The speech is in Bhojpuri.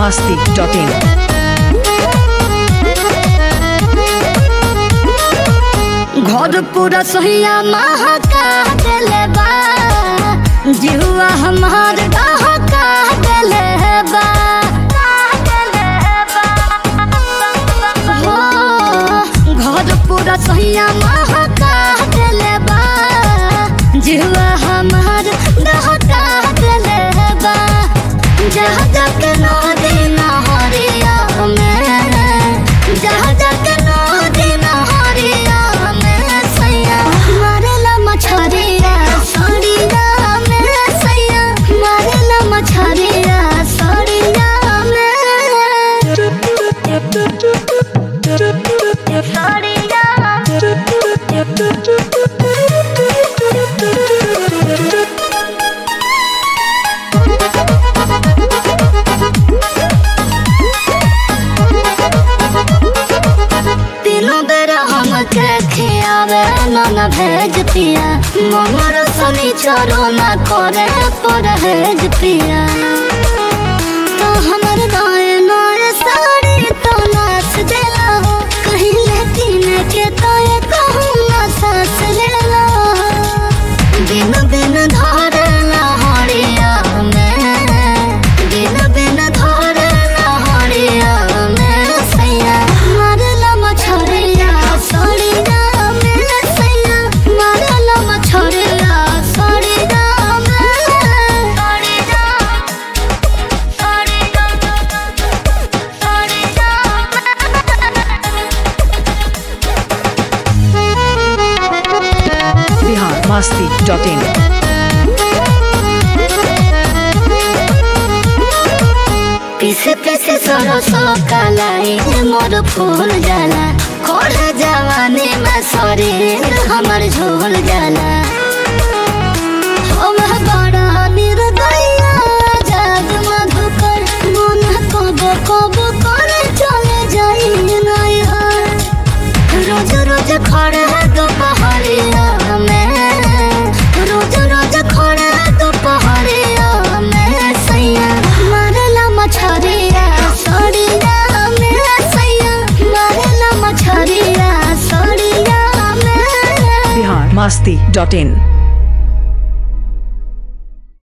masti.in. घर पूरा सोहिया महका देले बा जिहुआ हमार डहका देले बा हो, घर पूरा सोहिया महका देले बा जिहुआ हमार डहका देले बा जहाँ जाके नदी नहरिया में जहाँ जाके नदी नहरिया में सैया मारेला मछरिया सड़िया में सैया मारेला मछरिया सड़िया में तीनों बेरा हमके खियावे नन भेज पिया मोहर सनी चरो न करे परहेज पिया तो हमर गाय नय साड़ी तो नाच देला हो कहीं लेकिन के तो ये कहूँ ना सास लेला दिन दिन धरला हरिया में दिन दिन धरला हरिया में सैया मारला मछरिया सड़िया में सैया मारला मछरिया सड़िया में सड़िया Bihar masti.in. पीसे पीसे सरसो कलाई मोर फूल जाला खोड़ जवानी में शरीर हमर झोल जाला हम बड़ा निर्दया जग मधुकर मन कब कब करे चले जाई नहीं रोज रोज खड़े दोपहरिया में रोज रोज खड़े दोपहरिया में सैया मारेला मछरिया सड़िया में सैया मारेला मछरिया सड़िया में Bihar masti.in.